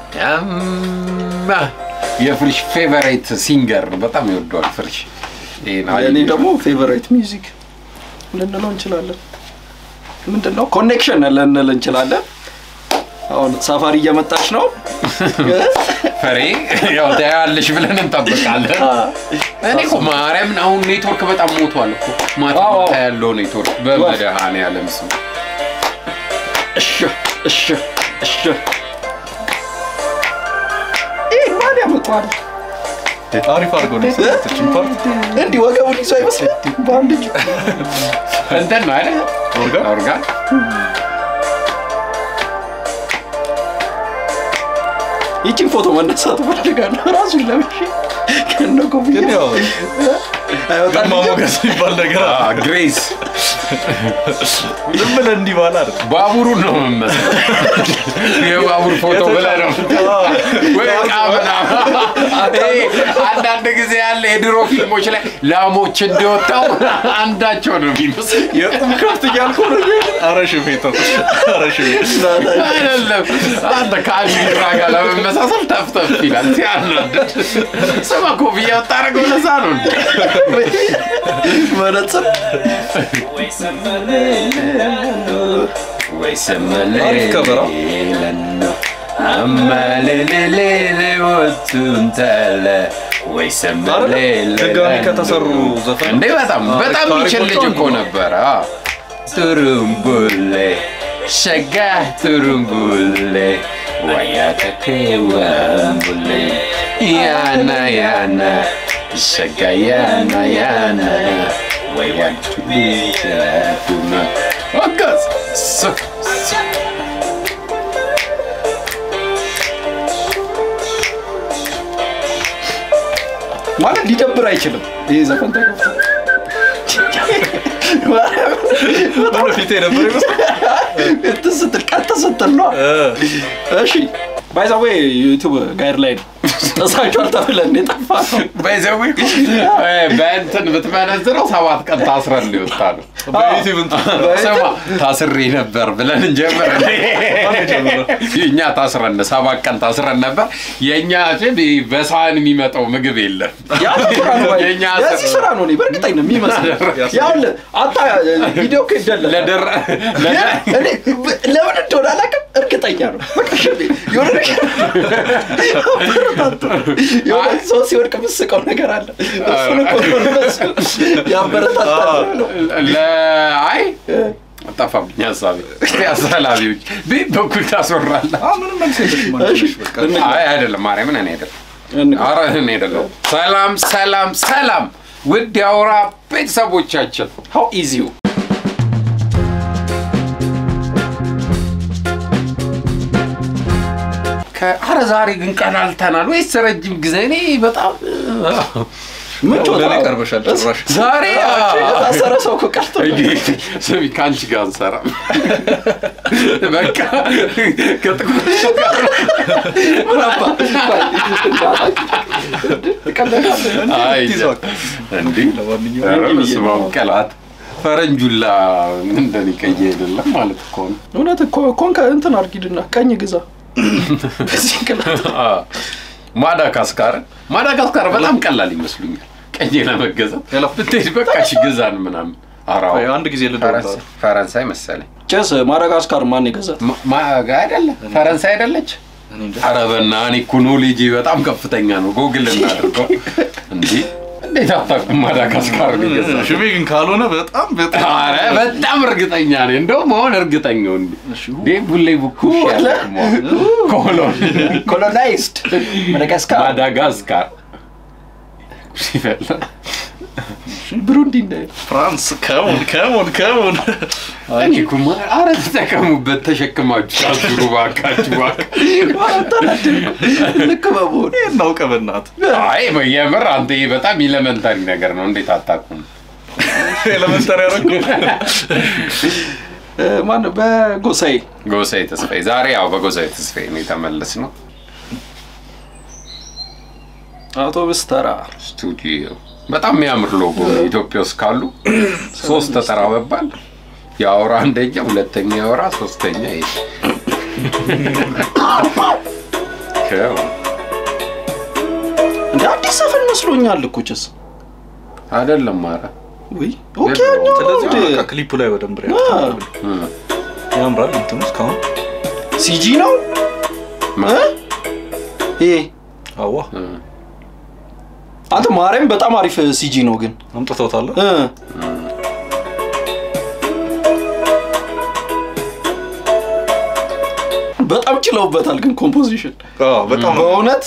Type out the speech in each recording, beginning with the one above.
ያማ የፍሪሽ ፌቨሬት ሲንገር ነው። በጣም ይወደዋል ፍሪሽ። ይሄን እኔ አየሁ። ደግሞ ፌቨራይት ሚውዚክ ልንለው እንችላለን። ምንድን ነው ኮኔክሽን ልንል እንችላለን። አሁን ሳፋሪ እየመጣች ነው። ፈሬ ያው ታያለሽ ብለን እንጠብቃለን። እኔ እኮ ማርያምን አሁን ኔትወርክ በጣም ሞቷል እኮ ማታ አዎ። ማታ ያለው ኔትወርክ በመድኃኔዓለም ስም እሺ እሺ እሺ ይህ ማን ያመጣዋል? አሪፍ አድርጎ ነው የሰራችው ፓርት እንዲህ ወገቡን ይዞ አይመስልም? በአንድ እጁ እንትን ነው አይደል? ኦርጋን? ኦርጋን ይቺን ፎቶ መነሳት ፈልጋለሁ። ራሱን ለብሼ ከነ ኮፍያ ግን ያው አይወጣልኝም። ግርማ ሞገስ የሚባል ነገር አለ። አ፣ ግሬስ ዝም ብለህ እንዲህ ባለ አይደል ባቡሩን ነው የምመስለው። የባቡር ፎቶ ብለህ ነው ወይ ዕቃ ምናምን። ይሄ አንዳንድ ጊዜ ያለ የድሮ ፊልሞች ላይ ላሞች እንዲወጣው አንዳቸው ነው የሚመስል የቁም ከብት እያልኩ ነው። ኧረ ሽፌ ተው፣ ኧረ ሽፌ አይደለም። አንተ ከአሚራ ጋር ለመመሳሰል ተፍተፍ ይላል ሲያናድድ። ስማ ኮፍያ ወጣረገው ለዛ ነው እንዴ? መነጽር አሪፍ ከበራ። አይደል? ድጋሚ ከተሰሩ ዘፈን እንዴ በጣም በጣም የሚችል ልጅ እኮ ነበረ። አ። ቱሩምቡሌ ሸጋ ቱሩምቡሌ ወያተቴ ወምቡሌ ያና ያና ሸጋ ያና ያና ወያቱሊቱና ወጋዝ ሱክ ማለት ሊደብር አይችልም። ይህ ዘፈን ተከፍቶ ሆነ ፊቴ ነበር ይመስል እንትን ስትል ቀጥ ስትል ነው። እሺ ባይዛዌ ዩቱብ ጋይድ ላይ ነው ተሳቿል ተብለን የጠፋ ነው። በይዘዊ በእንትን ብትመነዝረው ሰባት ቀን ታስረን ሊወጣ ነው። በዩቲዩብ እንትን ስማ ታስሬ ነበር ብለን እንጀምር። እኛ ታስረን ሰባት ቀን ታስረን ነበር። የእኛ ጅብ በሳህን የሚመጣው ምግብ የለም። ያዚህ ስራ ነው ባይ- የእኛ ያዚህ ስራ ነው እኔ በእርግጠኝ ነው የሚመስለው። ያውልህ አታ ቪዲዮ እኮ ይደለል ለደረ ለደ- እኔ ብ- ለምን እንደሆነ አላውቅም፣ እርግጠኛ ነው። በቃ ሽቤ የሆነ ነገር አበረታቱ። የሆነ ሰው ሲወድቅ የምስቀው ነገር አለ። እሱን እኮ ነው እነሱ ያበረታታል ነው። ለአይ ጠፋብኝ ሀሳቤ። እስኪ አሰላቢዎች ቤት በኩል ታስወራለህ። አ ምንም መልስ የለሽም አንቺ ነሽ በቃ አይ አይደለም፣ ማርያምን እኔ አይደለም እንግባ። አረ እኔ አይደለም። ሰላም ሰላም ሰላም፣ ውድ የአውራ ቤተሰቦቻችን How is you? ከአረ ዛሬ ግን ቀላልተናል ወይስ ረጅም ጊዜ? እኔ በጣም ምን ጮታ? ለእኔ ቀርበሻል ጭራሽ ዛሬ የታሰረ ሰው እኮ ቀርቶ ስሚ ከአንቺ ጋር አንሰራም። በቃ ከጥቁሮች ጋር ምን አባ ትቀልዳለህ? አይ ትይዟል። እንዲህ ለማንኛውም ኧረ በስመ አብ ቀላት ፈረንጁላ እንደኔ ቀይ አይደለም ማለት እኮ ነው። እውነት እኮ ኮንከ እንትን አርጊድና ቀኝ ግዛ በዚህ ቅላት አ፣ ማዳጋስካር ማዳጋስካር በጣም ቀላል ይመስሉኛል። ቀይ ለመገዛት ሄሎ። ብትሄድ በቃ እሺ ግዛን ምናምን። ኧረ አዎ። ቆይ አንድ ጊዜ ልደውል ፈረንሳይ- ፈረንሳይ መሰለኝ ጭስ ማዳጋስካር ማን ይገዛል? ማ- ማ- አይደለ ፈረንሳይ አይደለች? እኔ እንጃ። ኧረ በእናትህ እኮ ኖሌጄ በጣም ከፍተኛ ነው። ጎግል እናድርገው። እንዲህ እንዴት አታውቅም? ማዳጋስካር ነው የገዛው። ሽሜ ግን ካልሆነ በጣም በጣም ኧረ በጣም እርግጠኛ ነኝ። እንደውም አሁን እርግጠኛው እንዲ እሺ፣ ዴ ቡሌ ቡኩ ኮሎን ኮሎናይዝድ ማዳጋስካር ማዳጋስካር ሲፈላ ብሩንዲ እንዳይል ፍራንስ ከሞን ከሞን ከሞን እኔ እኮ ማ- ኧረ ተጠቀሙበት፣ ተሸክማችሁ አዙሩ እባካችሁ እባክህ። ልክ በመሆን እናውቀ በእናትህ አይ የምር አንተ ይሄ በጣም ኢለመንታሪ ነገር ነው። እንዴት አታውቁም? ኤሌመንተሪ ያደረኩ ማን በጎሳዬ ጎሳዬ ተስፋዬ ዛሬ ያው በጎሳዬ ተስፋዬ ነው የተመለስ ነው አውቶቡስ ተራ ስቱዲዮ በጣም የሚያምር ሎጎ ነው። ኢትዮጵያ ውስጥ ካሉ ሶስት ተጠራ በባል የአውራ አንደኛ፣ ሁለተኛ የአውራ፣ ሶስተኛ ይሄ ልከው እንደ አዲስ ዘፈን መስሎኛል እኮ ጭስ አይደለም ኧረ ወይ ኦኬ የድሮ። ያኛው ነው ስለዚህ እንዴ? በቃ ክሊፑ ላይ በደንብ ሪያክት አ። አድርጉ። እም። ያምራል እንትኑ እስካሁን ሲጂ ነው ማ- እ? ይሄ አዋ እም። አንተ ማርያም በጣም አሪፍ ሲጂ ነው ግን አምጥተውታል እ በጣም ችለውበታል ግን ኮምፖዚሽን አዎ በጣም በእውነት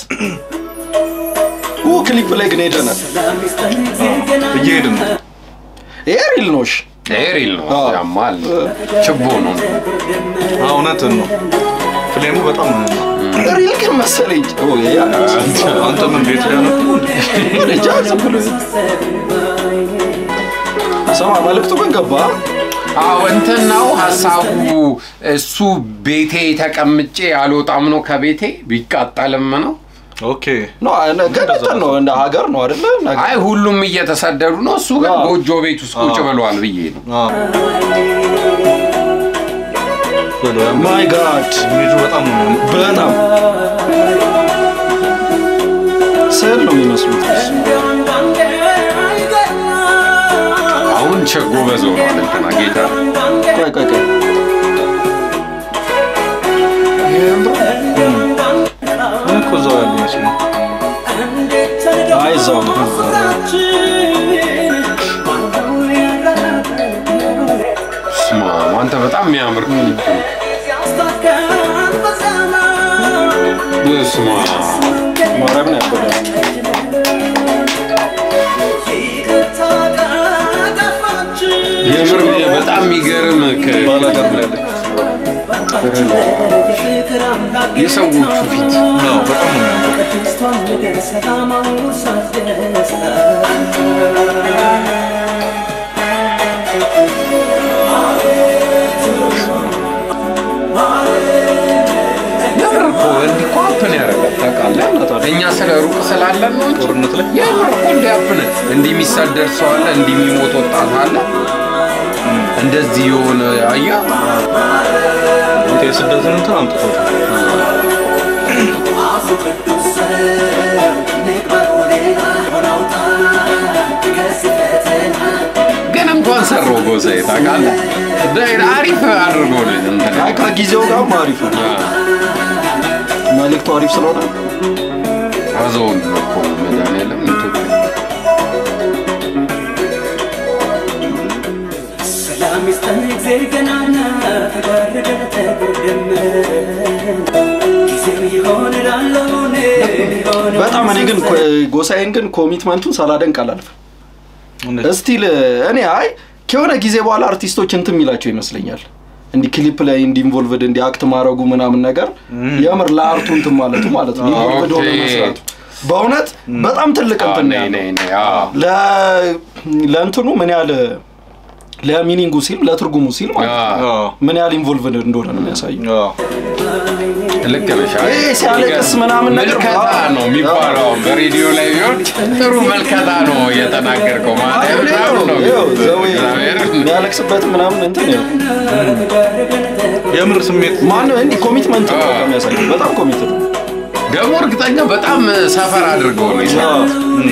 ኡ ክሊፕ ላይ ግን ሄደናል እየሄድን ነው ይሄ ሪል ነው እሺ ይሄ ሪል ነው አዎ። ያማል ችቦ ነው አዎ እውነትን ነው ፍሌሙ በጣም ሪል ግን መሰለኝ ኦ ይሄ አንተ ምን ቤት ላይ ነው እንጃ ዝም ብሎ ስማ መልዕክቱ ግን ገባ አዎ እንትን ነው ሀሳቡ እሱ ቤቴ ተቀምጬ አልወጣም ነው ከቤቴ ቢቃጠልም ነው ኦኬ ኖ ግን እንትን ነው እንደ ሀገር ነው አይደለ ነገር አይ ሁሉም እየተሰደዱ ነው እሱ ግን አዎ። ጎጆ ቤት ውስጥ ቁጭ አዎ። ብለዋል ብዬ ነው አዎ በለው ያምራል። ማይ ጋድ ኢሜጁ በጣም ነው የሚያምረው። በጣም ስዕል ነው የሚመስሉት አሁን ቸጎ በዞ ነው እንትና ጌታ ቆይ ቆይ ቆይ እኔ እኮ እዛው ያለ ይመስለኛል አይ እዛው ነው ስማ አንተ በጣም የሚያምር ክሊፕ ነው ስማ ማርያም ነው ያበደ የምር በጣም የሚገርም ከ- ባላገር ላይ ያለ የሰዎቹ ፊት አዎ በጣም ነው የሚያምረው የምር እኮ እንዲህ እኮ ሀፕን ያደርጋል ታውቃለህ እኛ ስለ ሩቅ ስላለን ነው እንጂ ጦርነት ላይ የምር እኮ እንዲህ ሀፕን እንዲህ የሚሰደድ ሰው አለ እንዲህ የሚሞት ወጣት አለ እንደዚህ የሆነ አያ አንተ የስደትን እንትን አምጥተውታል ግን እንኳን ሰራው ጎሳዬ ታውቃለህ ደ- አሪፍ አድርጎ ነው እንትን አይ ከጊዜው ጋር አሪፍ ነው መልዕክቱ አሪፍ ስለሆነ አዘውን እኮ መድኃኒዓለም ኢትዮጵያ በጣም እኔ ግን ኮ- ጎሳዬን ግን ኮሚትመንቱን ሳላደንቅ አላልፍም እውነት። እስቲል እኔ አይ ከሆነ ጊዜ በኋላ አርቲስቶች እንትን የሚላቸው ይመስለኛል እንዲህ ክሊፕ ላይ እንዲ ኢንቮልቭድ እንዲ አክት ማድረጉ ምናምን ነገር የምር ለአርቱ እንትን ማለቱ ማለት ነው ኢንቮልቭድ ሆነ ኦኬ። መስራቱ በእውነት በጣም ትልቅ አዎ፣ እንትን ነው ነይ ያለው። ነይ ነይ አዎ ለ- ለእንትኑ ምን ያህል ለሚኒንጉ ሲል ለትርጉሙ ሲል ማለት ነው አዎ ምን ያህል ኢንቮልቭድ እንደሆነ ነው የሚያሳየው አዎ ልክ ነሽ። አይ፣ ይሄ ሲያለቅስ ምናምን ነገር ምልከታ ነው የሚባለው። በሬዲዮ ላይ ቢሆን ጥሩ ምልከታ ነው የተናገርከው ማለት ይኸው፣ ነው። ይኸው፣ ዘዌ እግዚአብሔርን የሚያለቅስበት ምናምን እንትን ይኸው። የምር ስሜት ማነው እንዲህ ኮሚትመንት ነው አዎ። የሚያሳየው በጣም ኮሚትድ ነው ደግሞ እርግጠኛ በጣም ሰፈር አድርገው ነው የሰራው።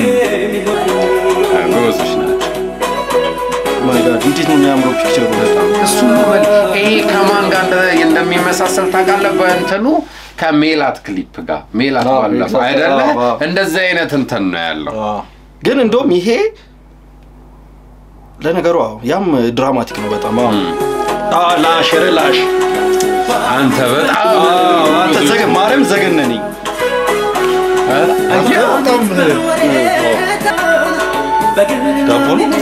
ጎበዞች ናቸው። ማይ ጋድ እንዴት ነው የሚያምረው ፒክቸሩ በጣም እሱ ነው በል። ይሄ ከማን ጋር እንደ- እንደሚመሳሰል ታውቃለህ? በእንትኑ ከሜላት ክሊፕ ጋር ሜላት አዎ፣ ባለፈው exactly። አይደለ? አዎ፣ አዎ። እንደዚህ አይነት እንትን ነው ያለው። አዎ ግን እንደውም ይሄ ለነገሩ አዎ ያም ድራማቲክ ነው በጣም አዎ አዎ ላሽ ኧረ ላሽ አንተ በጣም አዎ አንተ ዘገ ማርያም ዘገነነኝ አየህ? በጣም ዳቦ ነው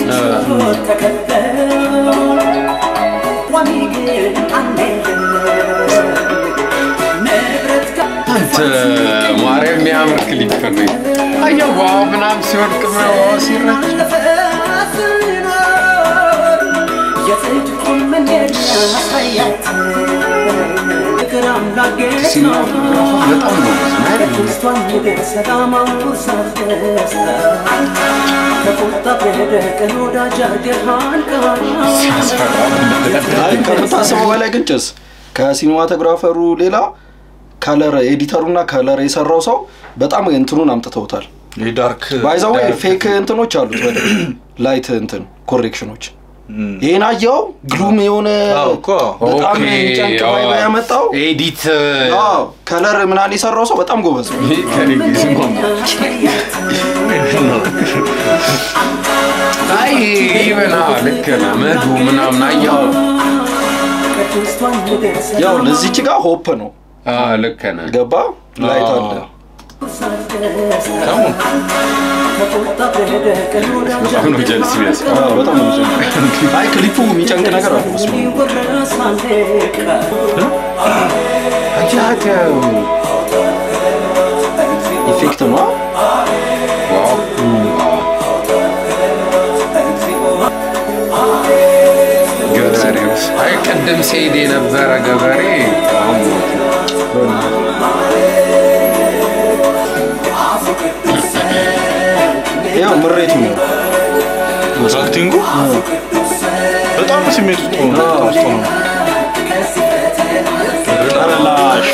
አንተ ማርያም የሚያምር ክሊፕ ነው። አየህ ዋው ምናምን ሲወድቅ ምናምን ሲረጭ በጣም ነው ሲያስፈራ አይ ከምታስበው በላይ ግን ጭስ ከሲኒማቶግራፈሩ ሌላ ከለር ኤዲተሩና ከለር የሰራው ሰው በጣም እንትኑን አምጥተውታል። የዳርክ ባይዛዌ ዳርክ- ፌክ እንትኖች አሉት ወደ ላይት እንትን ኮሬክሽኖች እም። ይህን አየው ግሉም የሆነ አዎ እኮ በጣም ኦኬ፣ ጨንቅ አዎ። ቫይብ ያመጣው ኤዲት አዎ ከለር ምናምን የሰራው ሰው በጣም ጎበዝ ነው። አይ ይበና ልክ ነህ መዱ ምናምን አየው ያው ለዚች ጋር ሆፕ ነው አዎ፣ ልክ ነህ ገባ ላይት አለ በጣም ነው ጀልስ የሚያስቀው አዎ፣ በጣም ነው የሚጨንቅ። አይ ክሊፑ የሚጨንቅ ነገር አለ መስሎ ኢፌክት ነው ገበሬው አይ ቅድም ሲሄድ የነበረ ገበሬ አሁን ሞተ። ያው ምሬቱ ነው አክቲንጉ በጣም ስሜት ውስጥ ሆኖ በጣም ውስጥ ሆኖ ረላሽ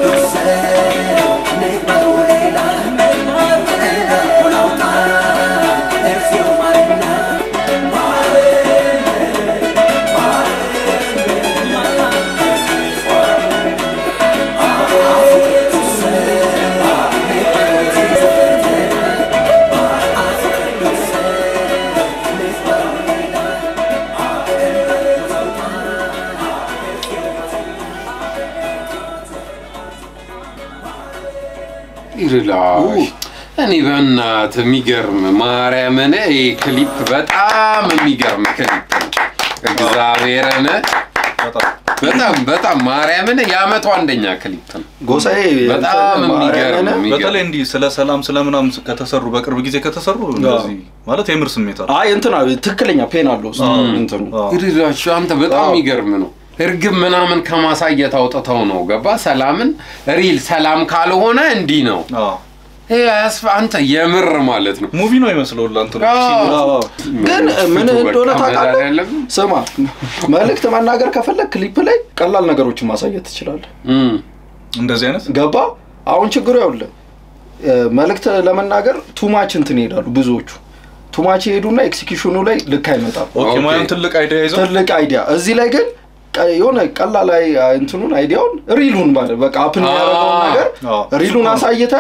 ይርላሽ እኔ በእናትህ የሚገርም ማርያምን ይሄ ክሊፕ በጣም የሚገርም ክሊፕ ነው። እግዚአብሔርን በጣም በጣም በጣም ማርያምን የአመቱ አንደኛ ክሊፕ ነው። ጎሳዬ በጣም የሚገርም ማርያምን- በተለይ እንዲህ ስለ ሰላም ስለ ምናምን ከተሰሩ በቅርብ ጊዜ ከተሰሩ እንደዚህ ማለት የምር ስሜት አለ አይ እንትና ትክክለኛ ፔን አለው ውስጥ እንትኑ አዎ። ይርላሽ አንተ በጣም አዎ። የሚገርም ነው። እርግብ ምናምን ከማሳየት አውጥተው ነው ገባ ሰላምን ሪል ሰላም ካልሆነ እንዲህ ነው። አዎ። ይሄ አያስፈ አንተ የምር ማለት ነው። ሙቪ ነው ይመስለው ለአንተ አዎ። አዎ። ግን ምን ፊቱ እንደሆነ በቃ ታውቃለህ? መድኃኒዓለም። ስማ መልእክት መናገር ከፈለግ ክሊፕ ላይ ቀላል ነገሮችን ማሳየት ትችላለህ። እም። እንደዚህ አይነት ገባ? አሁን ችግሩ ያውልህ መልእክት ለመናገር ቱማች እንትን ይሄዳሉ ብዙዎቹ ቱማች ይሄዱና ኤክሲኪዩሽኑ ላይ ልክ አይመጣም። ኦኬ ኦኬ። ማየን ትልቅ አይዲያ ይዘው ትልቅ አይዲያ እዚህ ላይ ግን ቀ- የሆነ ቀላል አይ እንትኑን አይዲያውን ሪሉን ማለት በቃ አፕን ያደረገውን አዎ። ነገር አዎ። ሪሉን አሳይተ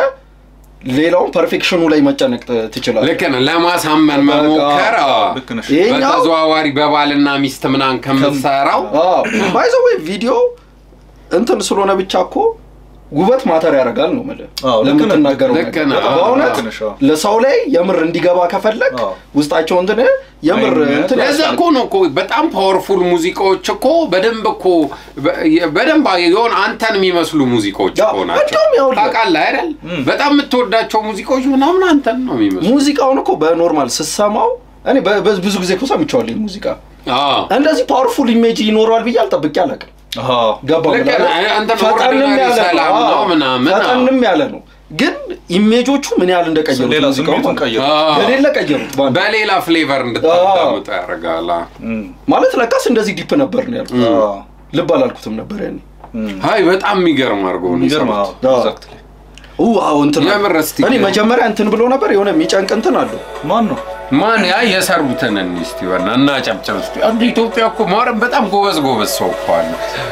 ሌላውን ፐርፌክሽኑ ላይ መጨነቅ ት- ትችላለህ። ልክ ነህ። ለማሳመን መሞከር አዎ። ልክ ነሽ ይሄኛው በተዘዋዋሪ በባልና ሚስት ምናምን ከምትሰራው ባይዘዌ ቪዲዮ እንትን ስለሆነ ብቻ እኮ ውበት ማተር ያደርጋል ነው የምልህ። አዎ፣ ልክ ነህ። ለምትናገረው ልክ ነገር ነህ። አዎ፣ በእውነት ልክ ነሽ። አዎ። ለሰው ላይ የምር እንዲገባ ከፈለግ አዎ። ውስጣቸው እንትን የምር አይነት እንትን ለዛ ያስፈልግ- እኮ ነው እኮ በጣም ፓወርፉል ሙዚቃዎች እኮ በደንብ እኮ በ- በደንብ የሆነ አንተን የሚመስሉ ሙዚቃዎች ያው፣ እኮ ናቸው። እንደውም ይኸውልህ፣ ታውቃለህ አይደል? በጣም የምትወዳቸው ሙዚቃዎች ምናምን አንተን ነው የሚመስሉ። ሙዚቃውን እኮ በኖርማል ስሰማው እኔ በ- በ- ብዙ ጊዜ እኮ ሰምቼዋለሁ ይሄን ሙዚቃ አዎ። እንደዚህ ፓወርፉል ኢሜጅ ይኖረዋል ብዬ አልጠብቄ አላውቅም። አዎ። ገባ ልክ ብለህ ነህ። አንተ ፈጠንም ኦርዲናሪ ያለ ሰላም ነው ነው አዎ፣ ምናምን፣ አዎ። ፈጠንም ያለ ነው ግን ኢሜጆቹ ምን ያህል እንደቀየሩት ሌላ ሙዚቃው ስሜቱን ማለት ነው። ቀየሩ አዎ። የሌለ ቀየሩት በአንድ በሌላ ፍሌቨር እንድታዳምጠው ያደርጋል። አዎ። እም፣ ማለት ለካስ እንደዚህ ዲፕ ነበር ነው ያልኩት። አዎ። ልብ አላልኩትም ነበር ያኔ። እም። አይ በጣም የሚገርም አድርጎ ነው የሚገርም የሰሩት። አዎ፣ አዎ። exactly። ኡ አዎ እንትን አለ። የምር እስቲ እኔ መጀመሪያ እንትን ብሎ ነበር የሆነ የሚጨንቅ እንትን አለው። ማን ነው ማን ያ የሰሩትን እንይ እስቲ በና እና ጨብጨብ እስቲ። አንድ ኢትዮጵያ እኮ ማረም በጣም ጎበዝ ጎበዝ ሰው እኮ አለ።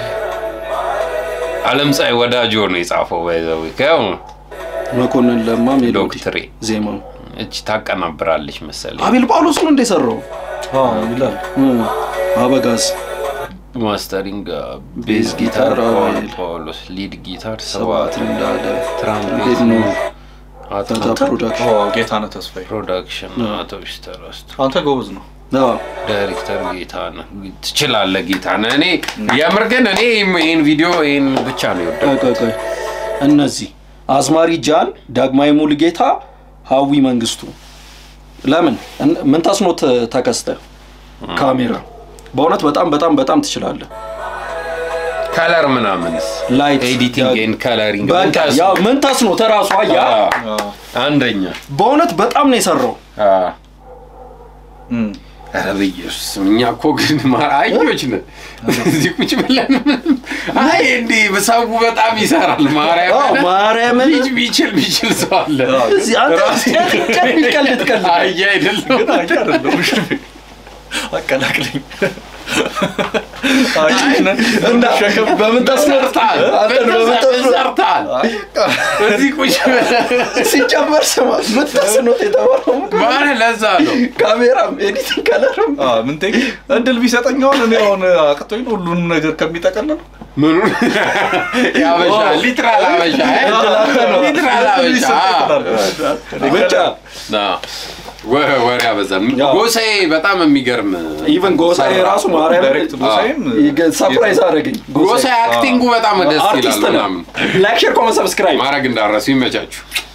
አለም ፀሐይ ወዳጆ ነው የጻፈው ባይዘው ከው መኮንን ለማ ሜሎዲ ዶክትሬ ዜማው እቺ ታቀናብራለች መሰለኝ። አቤል ጳውሎስ ነው እንደሰራው አዎ ይላል አበጋዝ ማስተሪንግ ቤዝ ቤዝ ጊታር ጊታር አቤል፣ ጳውሎስ፣ ሊድ ጊታር ሰባት ሰባት እንዳለ ትራምፔት ቤት ነው አቶ ፈታ ፕሮዳክሽን አዎ፣ ጌታነህ ተስፋዬ ፕሮዳክሽን አቶ ቢስተረስቱ አንተ ጎበዝ ነው አዎ ዳይሬክተር ጌታ ነህ ትችላለህ። ጌታ ነህ። እኔ የምር ግን እኔ ይህን ቪዲዮ ይህን ብቻ ነው የወደድኩት። ቆይ ቆይ ቆይ እነዚህ አዝማሪ ጃን፣ ዳግማዊ ሙሉጌታ፣ ሀዊ መንግስቱ ለምን እን- ምን ታስኖት ተከስተ ካሜራ በእውነት በጣም በጣም በጣም ትችላለህ። ከለር ምናምንስ ላይት ኤዲቲንግ ኤንድ ከለሪንግ በቃ ያው ምን ታስኖት ተራሱ አያ አዎ። አንደኛ በእውነት በጣም ነው የሰራው። አ፣ እም። ኧረ በኢየሱስ እኛ እኮ ግን ማ- አህዮች ነን። እዚህ ቁጭ ብለን ምንም- አይ እንዲህ ሰው በጣም ይሰራል። አዎ፣ ማርያም ማርያምን ልጅ ቢችል ቢችል ሰው አለ። እዚህ አንተ ጨት የሚቀልድ ቀልድ አህያ አይደለም ግን አየህ አይደለም አቀላቅለኝ አየህ ነን እና ሸክም በምን ተስኖት ሰርታል አንተን በምን ተስኖት ሰርታል። እዚህ ቁጭ ብለን ሲጨመር ስማ ምን ተስኖት የተባለው ማለት ለዛ ነው ካሜራም ኤዲቲንግ ከለርም ምን ቴክ እድል ቢሰጠኝ አሁን እኔ አሁን አቅቶኝ ነው ሁሉንም ነገር ከሚጠቀልል ምኑን ያበሻ ሊትራል አበሻ ሊትራል አበሻ ብቻ ወ- ወሬ አበዛን። ጎሳዬ በጣም የሚገርም ኢቨን ጎሳዬ ራሱ ማርያም ዳይሬክት ጎሳዬም ሰፕራይዝ አደረገኝ ጎሳዬ አክቲንጉ በጣም ደስ ይላል አርቲስት ነው ምናምን ላይክ ሼር ኮመንት ሰብስክራይብ ማድረግ እንዳረሱ ይመቻችሁ።